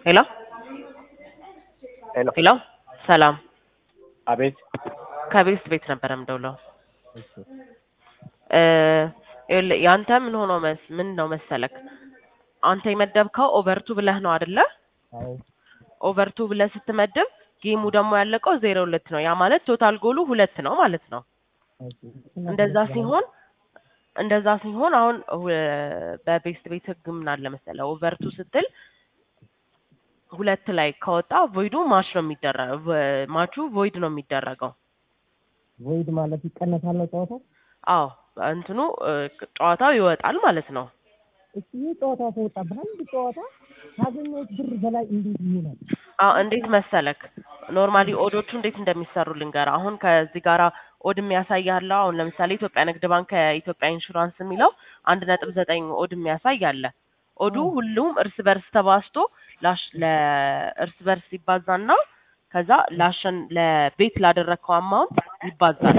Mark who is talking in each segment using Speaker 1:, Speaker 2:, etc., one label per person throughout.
Speaker 1: ሄሎ
Speaker 2: ሄሎ
Speaker 1: ሄሎ ሰላም
Speaker 2: አቤት
Speaker 1: ከቤስት ቤት ነበረ የምደውለው እ ይኸውልህ ያንተ ምን ሆኖ መስ ምን ነው መሰለክ አንተ የመደብከው ኦቨርቱ ብለህ ነው አይደለ ኦቨርቱ ብለህ ስትመድብ ጌሙ ደግሞ ያለቀው ዜሮ ሁለት ነው ያ ማለት ቶታል ጎሉ ሁለት ነው ማለት ነው እንደዛ ሲሆን እንደዛ ሲሆን አሁን ሁ- በቤስት ቤት ህግ ምን አለ መሰለህ ኦቨርቱ ስትል ሁለት ላይ ከወጣ ቮይዱ ማች ነው የሚደረገው ማቹ ቮይድ ነው የሚደረገው
Speaker 2: ቮይድ ማለት ይቀነሳል ነው ጨዋታው?
Speaker 1: አዎ እንትኑ እ፣ ጨዋታው ይወጣል ማለት ነው
Speaker 2: እሺ ይህ ጨዋታ ከወጣ በአንድ ጨዋታ ካገኘሁት ብር በላይ እንዴት ይሆናል?
Speaker 1: አዎ እንዴት መሰለክ ኖርማሊ ኦዶቹ እንዴት እንደሚሰሩ ልንገር አሁን ከዚህ ጋራ ኦድ የሚያሳይ አለ አሁን ለምሳሌ ኢትዮጵያ ንግድ ባንክ ከኢትዮጵያ ኢንሹራንስ የሚለው አንድ ነጥብ ዘጠኝ ኦድ የሚያሳይ አለ ኦዱ ሁሉም እርስ በርስ ተባዝቶ ላሽ ለእርስ በርስ ይባዛና ከዛ ላሸን ለቤት ላደረግከው አማውንት ይባዛል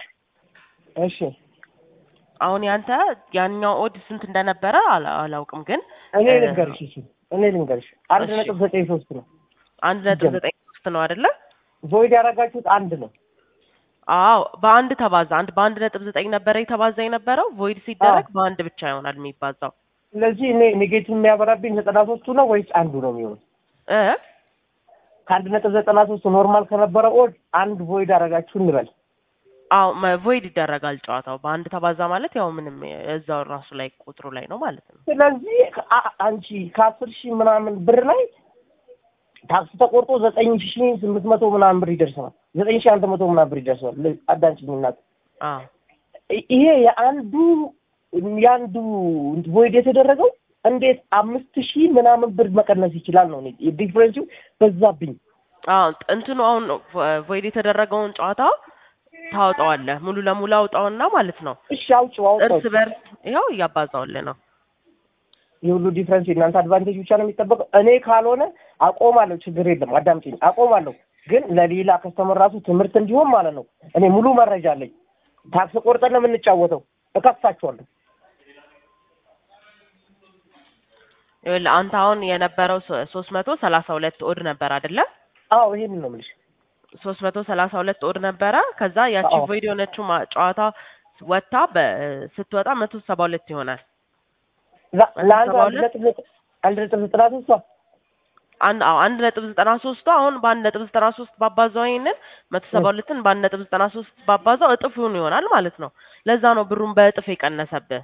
Speaker 2: እሺ
Speaker 1: አሁን ያንተ ያኛው ኦድ ስንት እንደነበረ አላ- አላውቅም ግን
Speaker 2: እኔ
Speaker 1: እ፣
Speaker 2: ልንገርሽ እሺ እኔ ልንገርሽ አንድ
Speaker 1: እሺ።
Speaker 2: ነጥብ ዘጠኝ ሶስት ነው
Speaker 1: አንድ ነጥብ ዘጠኝ ሶስት ነው አይደለ
Speaker 2: ቮይድ ያደረጋችሁት አንድ ነው
Speaker 1: አዎ በአንድ ተባዛ አንድ በአንድ ነጥብ ዘጠኝ ነበረ የተባዛ የነበረው ቮይድ ሲደረግ በአንድ ብቻ ይሆናል የሚባዛው
Speaker 2: ስለዚህ እኔ ኔጌቲቭ የሚያበራብኝ ዘጠና ሶስቱ ነው ወይስ አንዱ ነው የሚሆነው
Speaker 1: እ
Speaker 2: ከአንድ ነጥብ ዘጠና ሶስት ኖርማል ከነበረ ኦድ አንድ ቮይድ አደረጋችሁ እንበል
Speaker 1: አዎ ቮይድ ይደረጋል ጨዋታው በአንድ ተባዛ ማለት ያው ምንም እዛው ራሱ ላይ ቁጥሩ ላይ ነው ማለት ነው
Speaker 2: ስለዚህ አ- አንቺ ከአስር ሺህ ምናምን ብር ላይ ታክስ ተቆርጦ ዘጠኝ ሺህ ስምንት መቶ ምናምን ብር ይደርሰዋል ዘጠኝ ሺህ አንድ መቶ ምናምን ብር ይደርሰዋል ል- አዳምጪኝ እናት
Speaker 1: አዎ
Speaker 2: ይ- ይሄ የአንዱ የአንዱ ቮይድ የተደረገው እንዴት አምስት ሺህ ምናምን ብር መቀነስ ይችላል ነው ዲፍረንሲው በዛብኝ
Speaker 1: አዎ እንትኑ አሁን ቮይድ የተደረገውን ጨዋታ ታወጣዋለህ ሙሉ ለሙሉ አውጣውና ማለት ነው
Speaker 2: እሺ አውጪው አውጣው
Speaker 1: እርስ በርስ ይኸው እያባዛውልህ ነው
Speaker 2: የሁሉ ዲፍረንስ የእናንተ አድቫንቴጅ ብቻ ነው የሚጠበቀው እኔ ካልሆነ አቆማለሁ ችግር የለም አዳምጪኝ አቆማለሁ ግን ለሌላ ከስተመር ራሱ ትምህርት እንዲሆን ማለት ነው እኔ ሙሉ መረጃ አለኝ ታክስ ቆርጠን ነው የምንጫወተው እከፍታችኋለሁ
Speaker 1: ይኸውልህ አንተ አሁን የነበረው ሶስት መቶ ሰላሳ ሁለት ኦድ ነበር አይደለ
Speaker 2: አዎ ይሄንን ነው የምልሽ
Speaker 1: ሶስት መቶ ሰላሳ ሁለት ኦድ ነበረ ከዛ ያቺ
Speaker 2: አዎ።
Speaker 1: ቮይድ የሆነችው ማ- ጨዋታ ወጥታ በ- ስትወጣ መቶ ሰባ ሁለት ይሆናል
Speaker 2: ላ- ለአንድ
Speaker 1: ሰባ
Speaker 2: አንድ
Speaker 1: ሁለት?
Speaker 2: ነጥብ ዘጠኝ- አንድ ነጥብ ዘጠና ሶስቷ
Speaker 1: አንድ አዎ አንድ ነጥብ ዘጠና ሶስቱ አሁን በአንድ ነጥብ ዘጠና ሶስት ባባዛው ይሄንን መቶ ሰባ ሁለትን በአንድ ነጥብ ዘጠና ሶስት ባባዛው እጥፍ ይሆን ይሆናል ማለት ነው ለዛ ነው ብሩን በእጥፍ የቀነሰብህ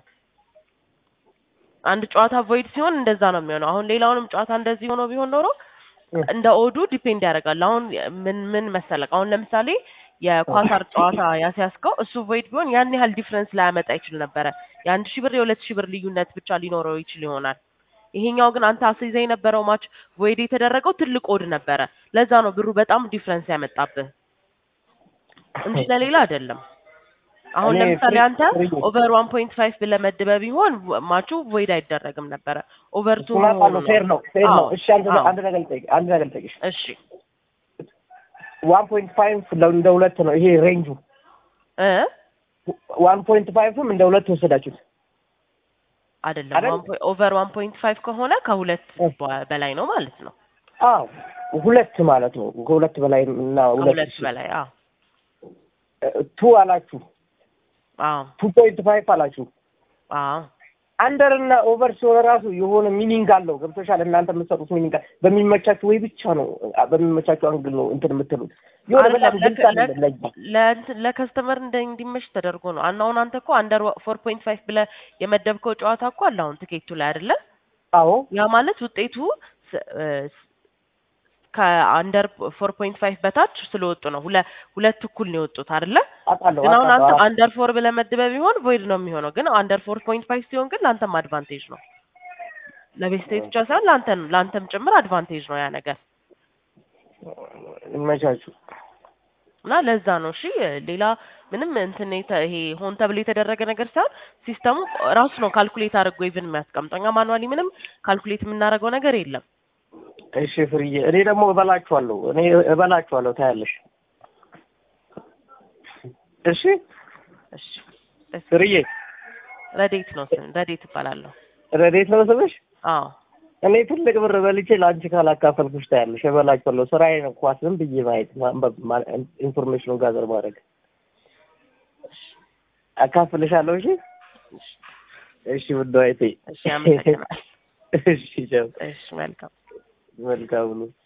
Speaker 1: አንድ ጨዋታ ቮይድ ሲሆን እንደዛ ነው የሚሆነው አሁን ሌላውንም ጨዋታ እንደዚህ ሆኖ ቢሆን ኖሮ
Speaker 2: እ።
Speaker 1: እንደ ኦዱ ዲፔንድ ያደርጋል አሁን ምን ምን መሰለቅ አሁን ለምሳሌ የኳታር ጨዋታ ያስያዝከው እሱ ቮይድ ቢሆን ያን ያህል ዲፍረንስ ላያመጣ ይችል ነበረ የአንድ ሺህ ብር የሁለት ሺህ ብር ልዩነት ብቻ ሊኖረው ይችል ይሆናል ይሄኛው ግን አንተ አስይዘ የነበረው ማች ቮይድ የተደረገው ትልቅ ኦድ ነበረ ለዛ ነው ብሩ በጣም ዲፍረንስ ያመጣብህ እንጂ ለሌላ አይደለም አሁን
Speaker 2: እኔ
Speaker 1: ለምሳሌ
Speaker 2: ፍሪ-
Speaker 1: አንተ
Speaker 2: ፍሪ-
Speaker 1: ኦቨር ዋን ፖይንት ፋይቭ ብለህ መድበህ ቢሆን ማቹ ቮይድ አይደረግም ነበረ ኦቨር ቱ
Speaker 2: እሱን አውቃለሁ ፌር ነው ፌር ነው
Speaker 1: አዎ፣
Speaker 2: እሺ አንድ
Speaker 1: አዎ።
Speaker 2: አንድ ነገር ልጠይቅ አንድ ነገር ልጠይቅሽ
Speaker 1: እሺ
Speaker 2: ዋን ፖይንት ፋይቭ እንደ ሁለት ነው ይሄ ሬንጁ
Speaker 1: እ
Speaker 2: ዋን ፖይንት ፋይቭም እንደ ሁለት ወሰዳችሁት
Speaker 1: አይደለም
Speaker 2: አይደል?
Speaker 1: ኦቨር ዋን ፖይንት ፋይቭ ከሆነ ከሁለት
Speaker 2: እ።
Speaker 1: በ- በላይ ነው ማለት ነው
Speaker 2: አዎ ሁለት ማለት ነው ከሁለት በላይ እና ሁለት
Speaker 1: ከሁለት በላይ አዎ
Speaker 2: ቱ አላችሁ
Speaker 1: አዎ
Speaker 2: ቱ ፖይንት ፋይቭ አላችሁ
Speaker 1: አዎ
Speaker 2: አንደር እና ኦቨር ሲሆን ራሱ የሆነ ሚኒንግ አለው ገብቶሻል እናንተ የምትሰጡት ሚኒንግ አለ በሚመቻችሁ ወይ ብቻ ነው በሚመቻችሁ አንግል ነው እንትን የምትሉት የሆነ በጣም
Speaker 1: አይደለም
Speaker 2: ግልጽ
Speaker 1: ለከ-
Speaker 2: አይደለም ለእኛ
Speaker 1: ለእንትን- ለከስተመር እንደ እንዲመች ተደርጎ ነው አና አሁን አንተ እኮ አንደር ፎር ፖይንት ፋይቭ ብለህ የመደብከው ጨዋታ እኮ አለ አሁን ትኬቱ ላይ አይደለ
Speaker 2: አዎ
Speaker 1: ያ ማለት ውጤቱ ስ- እ ስ- ከአንደር ፎር ፖይንት ፋይቭ በታች ስለወጡ ነው ሁለ ሁለት እኩል ነው የወጡት አይደለ
Speaker 2: አውቃለሁ
Speaker 1: ግን አሁን አንተ
Speaker 2: አውቃለሁ
Speaker 1: አንደር ፎር ብለህ መድበህ ቢሆን ቮይድ ነው የሚሆነው ግን አንደር ፎር ፖይንት ፋይቭ ሲሆን ግን ለአንተም አድቫንቴጅ ነው ለቤስቴት ብቻ ሳይሆን ለአንተም ለአንተም ጭምር አድቫንቴጅ ነው ያ ነገር
Speaker 2: ይመቻችሁ
Speaker 1: እና ለዛ ነው እሺ ሌላ ምንም እንትን የተ- ይሄ ሆን ተብሎ የተደረገ ነገር ሳይሆን ሲስተሙ ራሱ ነው ካልኩሌት አድርጎ ኢቭን የሚያስቀምጠው እኛ ማኑዋሊ ምንም ካልኩሌት የምናደርገው ነገር የለም
Speaker 2: እሺ ፍርዬ እኔ ደግሞ እበላችኋለሁ እኔ እበላችኋለሁ ታያለሽ እሺ
Speaker 1: እሺ ደስ
Speaker 2: ፍርዬ
Speaker 1: ረዴት ነው ስም ረዴት እባላለሁ
Speaker 2: ረዴት ነው ስምሽ
Speaker 1: አዎ
Speaker 2: እኔ ትልቅ ብር በልቼ ለአንቺ ካላካፈልኩሽ ታያለሽ። እበላቸዋለሁ። ስራዬ ነው ኳስ ዝም ብዬ ማየት፣ ማንበብ፣ ማ- ኢንፎርሜሽኑን ጋዘር ማድረግ። አካፍልሻለሁ። እሺ እሺ፣ ውድ እህቴ።
Speaker 1: እሺ አመሰግናለሁ።
Speaker 2: እሺ ቻው።
Speaker 1: እሺ መልካም
Speaker 2: መልካም ነው።